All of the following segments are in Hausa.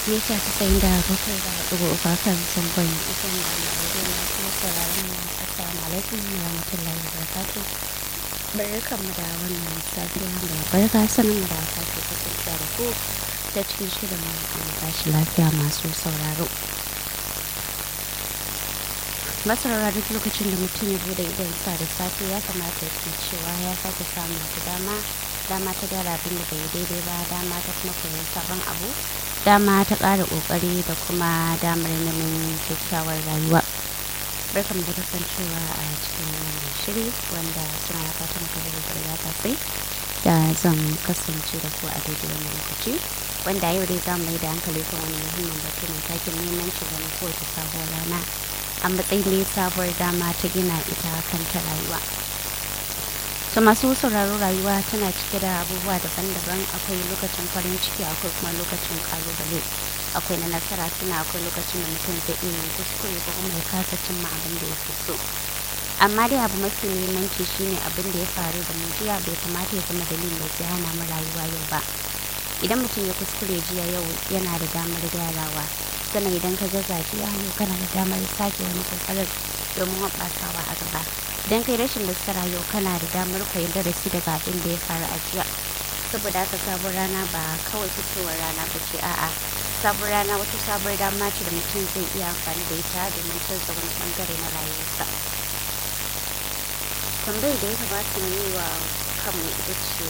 mita casa'in da bakwai da ɗigo uku kan zangon ifin da mai na kuma sauraron mu assalamu alaikum wa rahmatullahi wa barakatuh barkan mu da wannan safiya mai barka sanin mu da sake kasancewa da ku ta cikin shirin mu an tashi lafiya masu sauraro masarara duk lokacin da mutum ya bude idan sa da safe ya kamata ya cewa ya sake samun wata dama dama ta gyara abin da bai daidai ba dama ta kuma koyon sabon abu dama ta ƙara ƙoƙari da kuma damar neman kyakkyawar rayuwa barkan da kasancewa a cikin wannan shiri wanda suna na fata maka da ya tafi da zan kasance da ku a daidai wannan lokaci wanda yau dai za mu yi da hankali kan wani muhimmin batu mai takin neman shugaban kowace sabuwar rana a matsayin da sabuwar dama ta gina ita kanta rayuwa to masu sauraro rayuwa tana cike da abubuwa daban-daban akwai lokacin farin ciki akwai kuma lokacin kalubale akwai na nasara suna akwai lokacin da mutum zai iya yin kuskure ko kuma ya kasa cimma abin da yake so amma dai abu mafi muhimmanci shine abin da ya faru da mu jiya bai kamata ya zama dalilin da zai hana mu rayuwa yau ba idan mutum ya kuskure jiya yau yana da damar gyarawa sannan idan ka jaza jiya yau kana da damar sake wani kokarin domin hoɓɓasawa a gaba idan kai rashin nasara yau kana da damar koyi darasi daga abin da ya faru a jiya saboda haka sabon rana ba kawai fitowar rana ba ce a'a sabon rana wata sabon dama ce da mutum zai iya amfani da ita domin canza wani bangare na rayuwarsa tambayar da ya kamata mu yi wa kanmu ita ce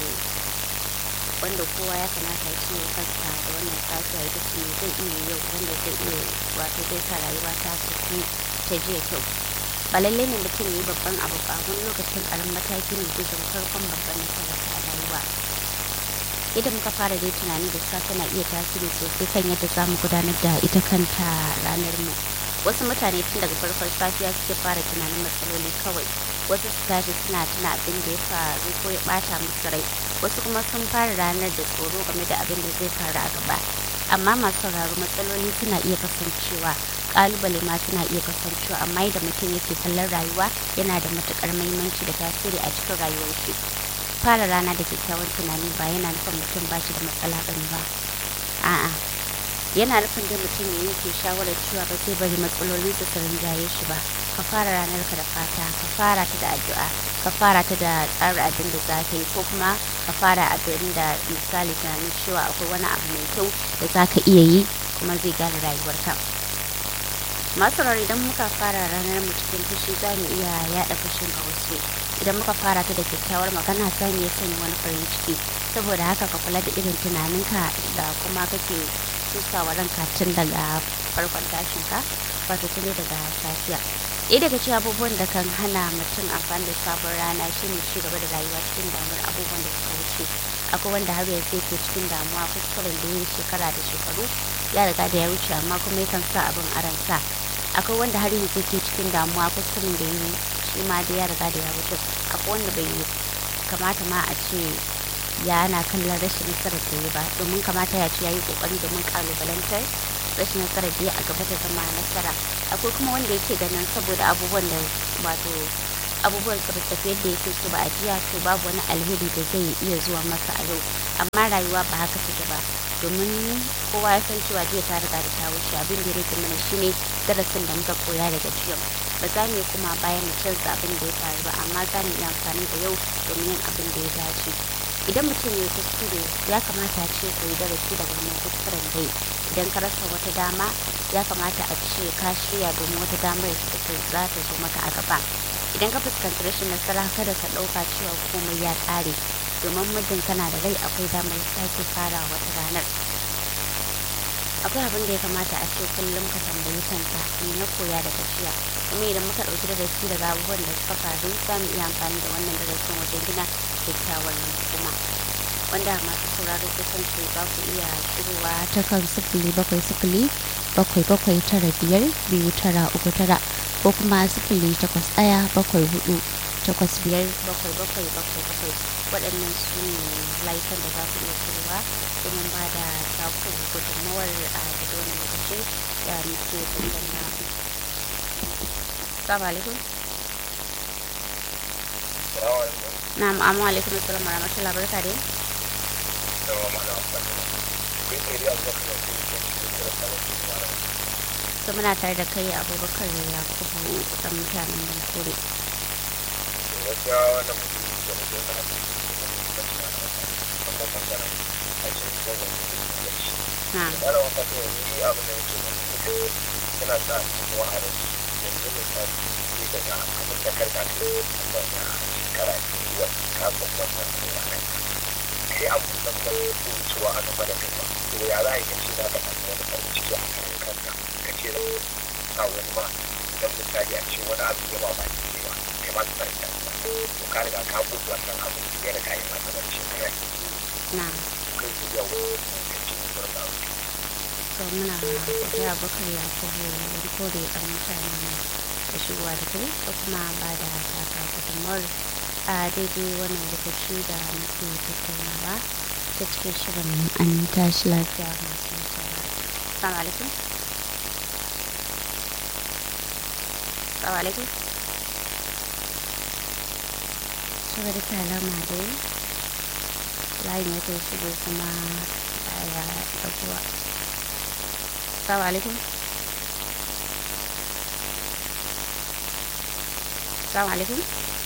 wanda kowa ya kamata ya ce kansa da wannan safiya ita ce zai iya yau wanda zai iya wato zai sa rayuwa ta tafi ta jiya kyau ba lallai ne mutum ya yi babban abu ba wani lokacin karamin mataki ne zai zama farkon babban nasarar a rayuwa idan muka fara dai tunani da safe na iya tasiri sosai kan yadda za mu gudanar da ita kanta ranar mu wasu mutane tun daga farkon safiya suke fara tunanin matsaloli kawai wasu su tashi suna tuna abin da ya faru ko ya bata musu rai wasu kuma sun fara ranar da tsoro game da abin da zai faru a gaba amma masu sauraro matsaloli suna iya kasancewa kalubale ma suna iya kasancewa amma yadda mutum yake kallon rayuwa yana da matukar mahimmanci da tasiri a cikin rayuwar shi fara rana da kyakkyawan tunani ba yana nufin mutum ba shi da matsala bane ba a'a yana nufin da mutum ya yanke shawarar cewa ba zai bari matsaloli su su rinjaye shi ba ka fara ranar ka da fata ka fara ta da addu'a ka fara ta da tsara abin da za ka yi ko kuma ka fara abin da misali tunanin cewa akwai wani abu mai kyau da za ka iya yi kuma zai gyara rayuwarka masu idan muka fara ranar mu cikin fushi za mu iya yaɗa fushin ga wasu idan muka fara ta da kyakkyawar magana za mu iya sanya wani farin ciki saboda haka ka kula da irin tunaninka da kuma kake tusawa ranka tun daga farkon tashinka wato tun daga safiya ɗaya daga cikin abubuwan da kan hana mutum amfani da sabon rana shine ci gaba da rayuwa cikin damuwar abubuwan da suka wuce akwai wanda har yanzu yake cikin damuwa kuskuren da ya yi shekara da shekaru ya riga da ya wuce amma kuma yakan sa abin a ransa akwai wanda har yanzu yake cikin damuwa kuskuren da ya yi shi ma da ya riga da ya wuce akwai wanda bai kamata ma a ce ya na kallon rashin nasarar da ya ba domin kamata ya ce ya yi kokari domin kalubalantar rashin nasarar da ya a gaba ta zama nasara akwai kuma wanda yake ganin saboda abubuwan da wato abubuwan su tafi yadda yake so ba a jiya to babu wani alheri da zai iya zuwa masa a yau amma rayuwa ba haka take ba domin kowa ya san cewa jiya ta riga da ta wuce abin da ya rage mana shine darasin da muka koya daga jiya ba za mu kuma bayan mu canza abin da ya faru ba amma za mu yi amfani da yau domin yin abin da ya dace idan mutum ya kuskure ya kamata a ce koyi darasi daga wannan kuskuren dai idan ka rasa wata dama ya kamata a ce ka shirya domin wata damar da ta za ta zo maka a gaba idan ka fuskanci rashin nasara kada ka ɗauka cewa komai ya ƙare domin muddin kana da rai akwai damar sake fara wata ranar akwai abin da ya kamata a ce kullum ka tambayi kanka me na koya da gajiya kuma idan muka ɗauki darasi daga abubuwan da suka faru za mu iya amfani da wannan darasin wajen gina kyakkyawar kuma wanda masu sauraro kusan ce za ku iya shigowa ta kan sifili bakwai sifili bakwai bakwai tara biyar biyu tara uku tara ko kuma sifili takwas ɗaya bakwai hudu takwas biyar bakwai bakwai bakwai bakwai waɗannan su ne layukan da za ku iya shigowa domin ba da taku gudunmawar a daga wani lokaci da muke tattauna. Assalamu alaikum. Na'am, amma alaikum assalam wa rahmatullahi barka dai. to muna tare da kai abubakar yakubu dan mutanen bankore na suna sa kuma a rai yanzu misali sai ka ga abin da karka ce wanda shekara biyu wa kafin wannan zuwa nan sai an buɗe wani cewa a gaba da kai ba to ya za a yi kace za ka samu wani farin ciki a kan kanka ka ce a wani ma idan misali a ce wani abu ya ba ba ke ba kai ma ka farin ciki to ka riga ka buɗe wannan abu ya riga ya masa wani shekara na kai su yawo ka ce wani abu to muna godiya abubakar yakubu bankore dan mutanen da shigowa da kai da kuma ba da taka gudunmawar a daidai wannan lokaci da muke tattaunawa ta cikin shirin an tashi lafiya masu mutane. Assalamu alaikum. Assalamu alaikum. Saboda ta alama dai layin ya kai shigo kuma baya ɗaguwa. Assalamu alaikum. Assalamu alaikum.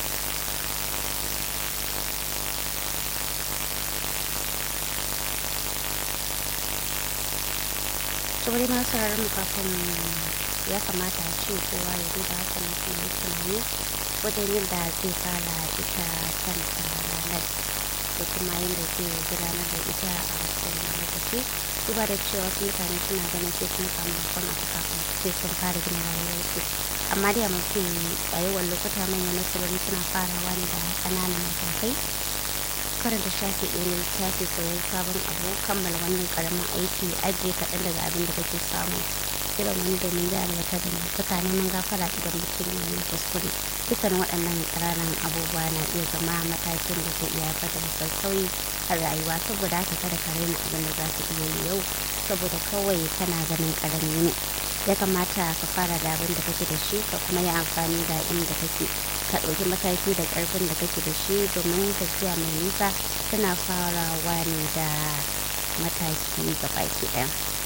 saboda ma sauraron mu kafin ya kamata a ce kowa ya duba haka na kuma yi tunani wajen yadda zai fara ita kanta ranar da kuma yadda zai gudanar da ita a kowane lokaci duba da cewa wasu mutane suna ganin sai sun samu babban abu kafin sai sun fara gina rayuwarsu amma dai a mafi a yawan lokuta manyan nasarori suna farawa ne da ƙananan matakai karanta shafi ɗaya na littafi koyon sabon abu kammala wannan karamin aiki ajiye kaɗan daga abin da kake samu kiran wani domin gyara wata dangantaka neman gafara idan mutum ya yi kuskure dukkan waɗannan ƙananan abubuwa na iya zama matakin da zai iya haifar da sassauyi a rayuwa saboda haka kada ka raina abin da za ka iya yi yau saboda kawai kana ganin ƙarami ne ya kamata ka fara da abin da kake da shi ka kuma yi amfani da inda kake ka ɗauki mataki da ƙarfin da kake da shi domin tafiya mai nisa tana farawa ne da mataki gabaki ɗaya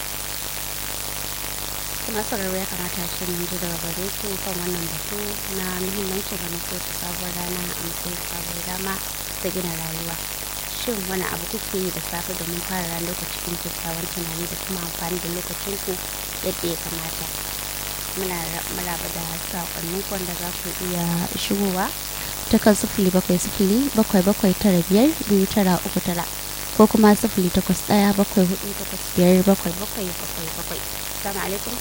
kuma sauraro ya kamata shi mun ji daga gare ku kan wannan batu na muhimmancin da muke ta sabuwar rana a matsayin sabuwar dama ta gina rayuwa shin wani abu kuke yi da safe domin fara ranar ku cikin kyakkyawan tunani da kuma amfani da lokacin ku yadda ya kamata muna maraba da sakonnin wanda za ku iya shigowa ta kan sifili bakwai sifili bakwai bakwai tara biyar biyu tara uku tara ko kuma sifili takwas ɗaya bakwai hudu takwas biyar bakwai bakwai bakwai bakwai salamu alaikum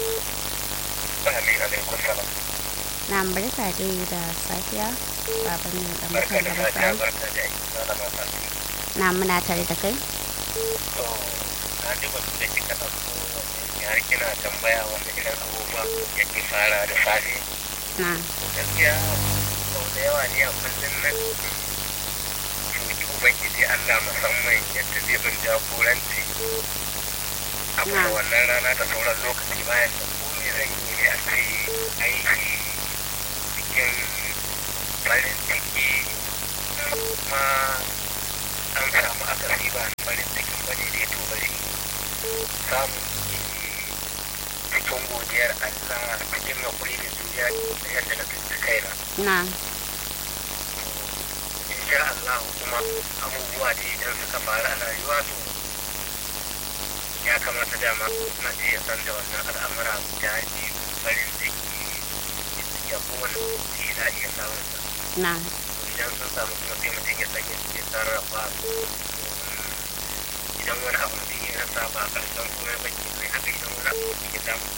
alaikum salam na barka dai da safiya baban ne da barka mutum da da safiya barka barka da aiki malama fati na muna tare da kai to na ji batu da kika ɗauko har kina tambaya wanda irin abubuwa yake fara da safe na gaskiya sau da yawa ne a kullum na cutu ubangiji Allah musamman yadda zai bin jagoranci a kuma Na. wannan rana da sauran lokaci bayan da ko me zan yi ne a ce aiki cikin farin ciki kuma an samu akasi ba farin cikin bane da ya to bari samun cikin godiyar Allah cikin hakuri da juriya da yadda na tsinci kaina na insha Allah kuma abubuwa da idan suka faru a rayuwa to ya kamata dama na ce ya san da wannan al'amura da ji farin ciki ya kowane lokaci na iya samun sa na to idan sun samu kuma sai mutum ya san yadda ya sarrafa su domin idan wani abu mutum ya rasa ba karshen kuma ba ke kai haka idan wani abu mutum ya samu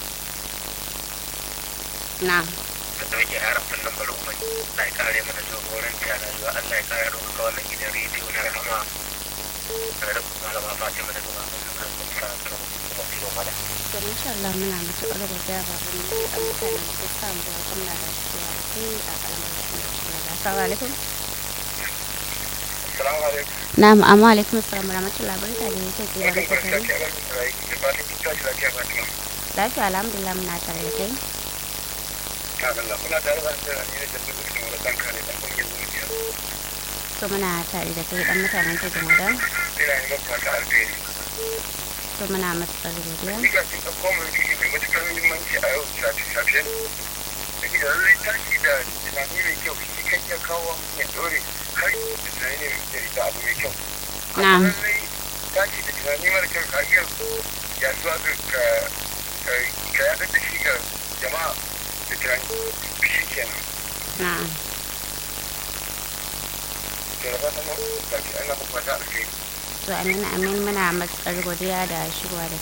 na da dauke harafin nan bari kuma Allah ya kare mana jagoranci a rayuwa Allah ya kare ɗaukaka wannan gidan rediyo na rahama da da malama Fatima daga baban nan har kuma sa ta kuma ciwo mana to insha Allah muna matuƙar godiya baban ne a mutanen da suka samu da kuma da cewa sai a kalmar da kuma cewa da assalamu alaikum Assalamu alaikum na'am amma alaikum assalam wa rahmatullahi barka da yake ke da Barkan muke ku da tare safiya barkan ku da aiki da fatan kin tashi lafiya Fatima lafiya alhamdulillah muna tare da kai ta Allah muna tare da da ne da duk cikin wani dan kare dan kungiyar zuciya to muna tare da kai dan mutanen ta jama'a ina yin maka fata alheri to muna matsar godiya Ni ga kin ɗauko mai jiki mai matuƙar muhimmanci a yau sati safiyan. Da gida lallai tashi da tunani mai kyau shi kan iya kawo ya ɗore har da tunani mai da abu mai kyau. Na'am. Lallai tashi da tunani mara kyau ka iya ya zuwa ga ka ka- ka yaɗar da shi ga jama'a da tunani shi kenan. na'am Da da fatan mu ba ki ana kuma ta alheri. to amin amin muna matsar godiya da shigowa da